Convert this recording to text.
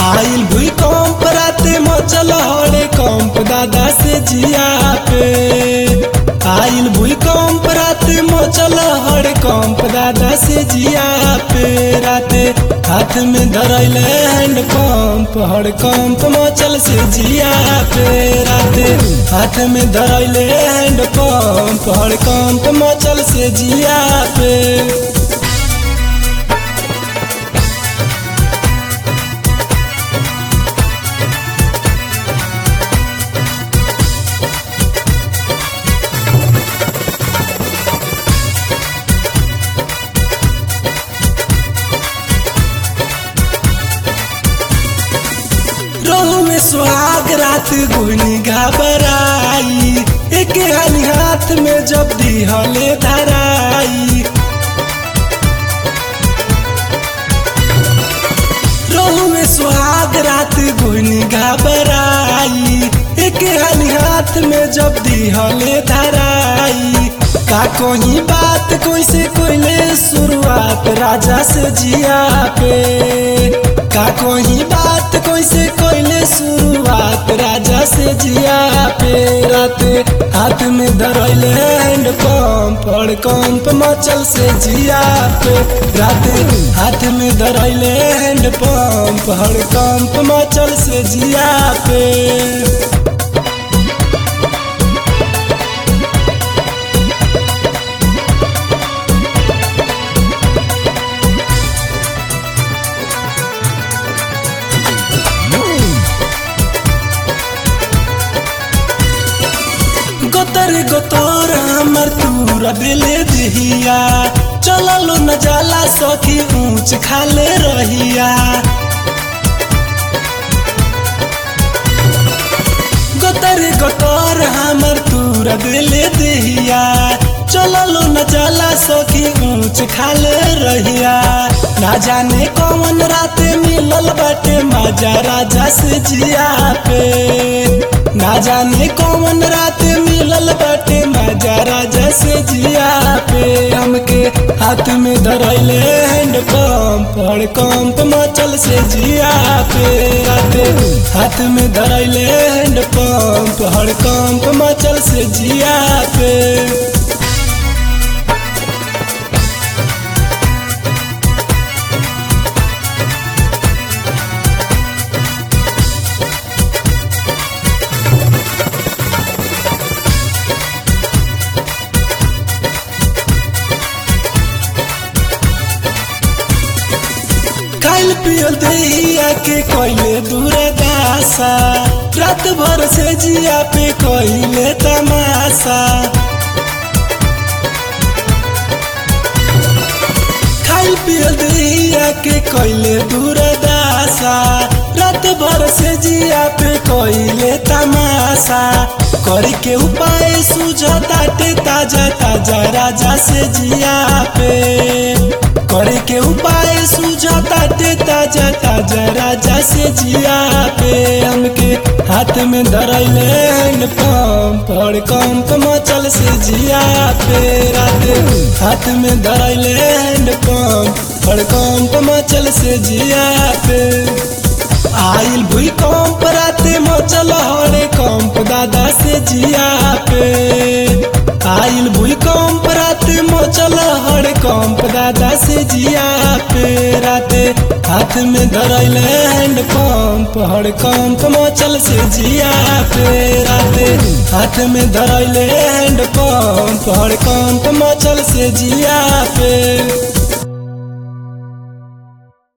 आइल भूकंप राते मचल हरे कंप दादा से जिया पे आइल भूकंप राते मचल हरे कंप दादा से जिया पे राते हाथ में धरल हैंड पंप हर कंप मचल से जिया पे राते हाथ में धरल हैंड पंप हर कंप मचल से जिया पे रोह में सुहाग रात गुनी घबराई एक हानी हाथ में जब दिहले धराई रोह में सुहाग रात गुनी घबराई एक हानी हाथ में जब दिहले धराई का कोई बात कोई से कोई शुरुआत राजा से जिया पे का कोई बात कोई से कोई शुरुआत राजा से जिया पे राते हाथ में धरल हैंड पंप और कंप मचल से जिया पे राते हाथ में धरल हैंड पंप और कंप मचल से जिया पे गोतर गोतर हमर तूरा बेले दिहिया चललो न जाला सखी ऊंच खाले रहिया गोतर गोतर हमर तूरा बेले दिहिया चललो न जाला सखी ऊंच खाले रहिया ना जाने कौन रात मिलल बाटे मजा राजा से जिया पे ना जाने कौन रात मिलल बाटे मजा राजा से जिया पे हमके हाथ में धरैले हैंड पंप और कंप मचल से जिया पे राते हाथ में धरैले हैंड पंप और कंप मचल से जिया पे खाइल पियल दहिया के कोइले दूर दासा रात भर से जिया पे कोइले तमाशा खाइल पियल दहिया के कोइले दूर दासा रात भर से जिया पे कोइले तमाशा करी के उपाय सुझताटे ताजा ताजा राजा से जिया पे करे के उपाय सुझताटे ताजा ताजा राजा से जिया पे हमके हाथ में धरैले हैंड पंप और कंप मचल से जिया पे राते हाथ में धरैले हैंड पंप और कंप मचल से जिया पे आइल भूकंप राते मचल हरे कंप दादा से जिया पे आइल भूकंप राते मचल हरे कंप दादा से जिया पे राते हाथ में धरल हैंड पंप हर कंप मचल से जिया पे राते हाथ में धरल हैंड पंप हर कंप मचल से जिया पे